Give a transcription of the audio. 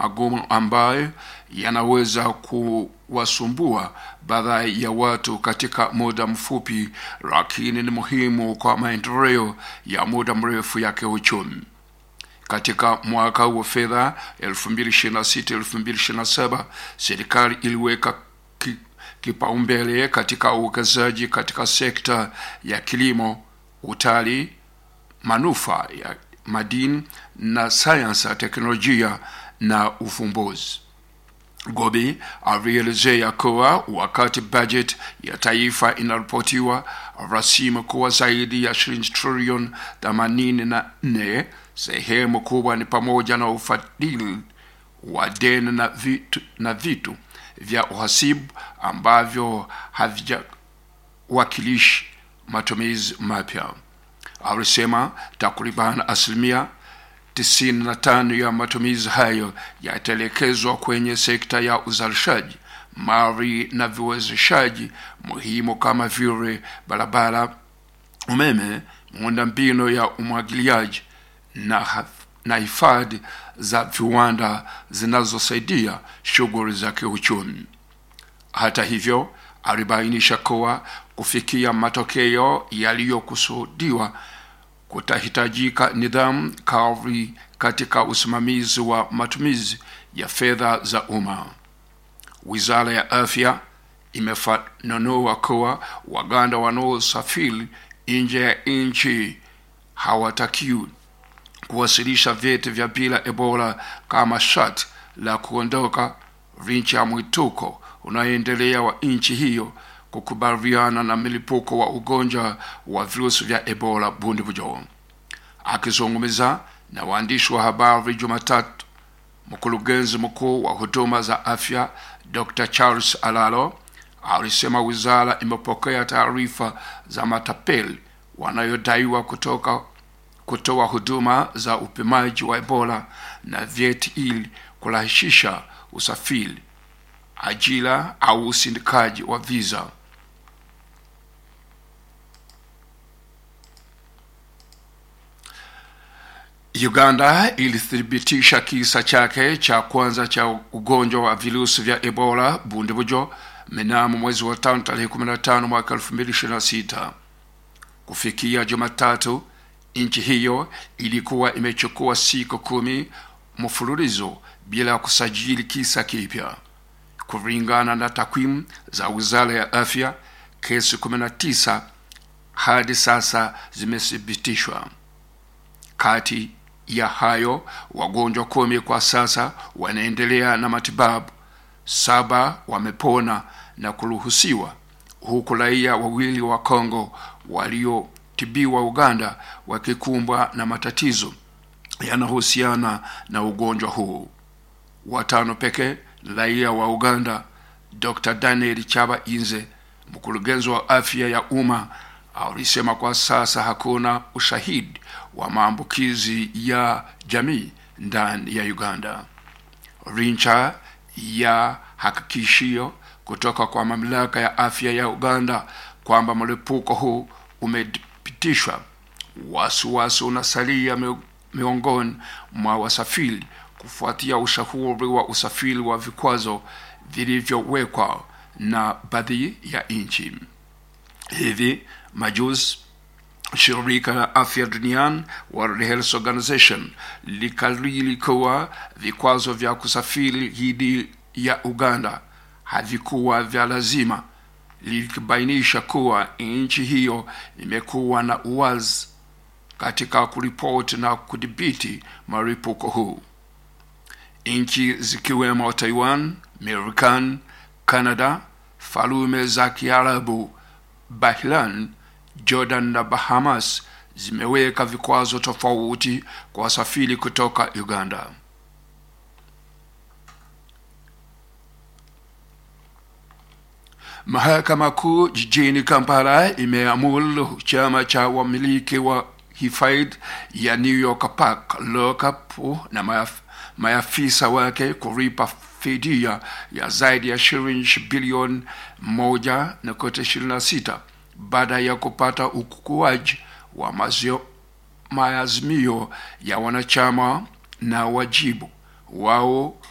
magumu ambayo yanaweza kuwasumbua baadhi ya watu katika muda mfupi, lakini ni muhimu kwa maendeleo ya muda mrefu ya kiuchumi. Katika mwaka wa fedha 2026-2027 serikali iliweka ki, kipaumbele katika uwekezaji katika sekta ya kilimo, utalii, manufaa ya madini na sayansi ya teknolojia na ufumbuzi. Gobi alielezea kuwa wakati bajeti ya taifa inaripotiwa rasimu kuwa zaidi ya shilingi trilioni themanini na nne, sehemu kubwa ni pamoja na ufadhili wa deni na vitu, na vitu vya uhasibu ambavyo havijakilishi matumizi mapya. Alisema takriban asilimia 95 ya matumizi hayo yataelekezwa kwenye sekta ya uzalishaji mali na viwezeshaji muhimu kama vile barabara, umeme, miundombinu ya umwagiliaji na na hifadhi za viwanda zinazosaidia shughuli za kiuchumi. Hata hivyo, alibainisha kuwa kufikia matokeo yaliyokusudiwa kutahitajika nidhamu kali katika usimamizi wa matumizi ya fedha za umma. Wizara ya Afya imefananua kuwa Waganda wanaosafiri nje ya nchi hawatakiwi kuwasilisha vyeti vya bila Ebola kama sharti la kuondoka licha ya mwituko unaoendelea wa nchi hiyo kukubaliana na milipuko wa ugonjwa wa virusi vya Ebola Bundibugyo. Akizungumza na waandishi wa habari Jumatatu, mkurugenzi mkuu wa huduma za afya Dr. Charles Alalo alisema wizara imepokea taarifa za matapeli wanayodaiwa kutoka kutoa huduma za upimaji wa Ebola na vyeti ili kurahisisha usafiri, ajira au usindikaji wa visa. Uganda ilithibitisha kisa chake cha kwanza cha ugonjwa wa virusi vya Ebola Bundibugyo mnamo mwezi wa tano tarehe 15 mwaka 2026. Kufikia Jumatatu, nchi hiyo ilikuwa imechukua siku kumi mfululizo bila kusajili kisa kipya. Kulingana na takwimu za wizara ya afya, kesi 19 hadi sasa zimethibitishwa. Kati ya hayo, wagonjwa kumi kwa sasa wanaendelea na matibabu, saba wamepona na kuruhusiwa, huku raia wawili wa Kongo waliotibiwa Uganda wakikumbwa na matatizo yanahusiana na ugonjwa huu. Watano pekee raia wa Uganda. Dr. Daniel Chaba Inze, mkurugenzi wa afya ya umma, alisema kwa sasa hakuna ushahidi wa maambukizi ya jamii ndani ya Uganda. Rincha ya hakikishio kutoka kwa mamlaka ya afya ya Uganda kwamba mlipuko huu umepitishwa. Wasiwasi unasalia miongoni mwa wasafiri kufuatia ushauri wa usafiri wa vikwazo vilivyowekwa na baadhi ya nchi. Hivi majuzi shirika la afya duniani World Health Organization likariri kuwa vikwazo vya kusafiri dhidi ya Uganda havikuwa vya lazima, likibainisha kuwa nchi hiyo imekuwa na uwazi katika kuripoti na kudhibiti maripuko huu. Nchi zikiwemo Taiwan, Marekani, Canada, Falme za Kiarabu, Bahrain, Jordan na Bahamas zimeweka vikwazo tofauti kwa wasafiri kutoka Uganda. Mahakama Kuu jijini Kampala imeamuru chama cha wamiliki wa hifadhi ya New York Park Lockup na maaf, maafisa wake kulipa fidia ya zaidi ya shilingi bilioni moja nukta ishirini na sita baada ya kupata ukuaji wa mazio, maazimio ya wanachama na wajibu wao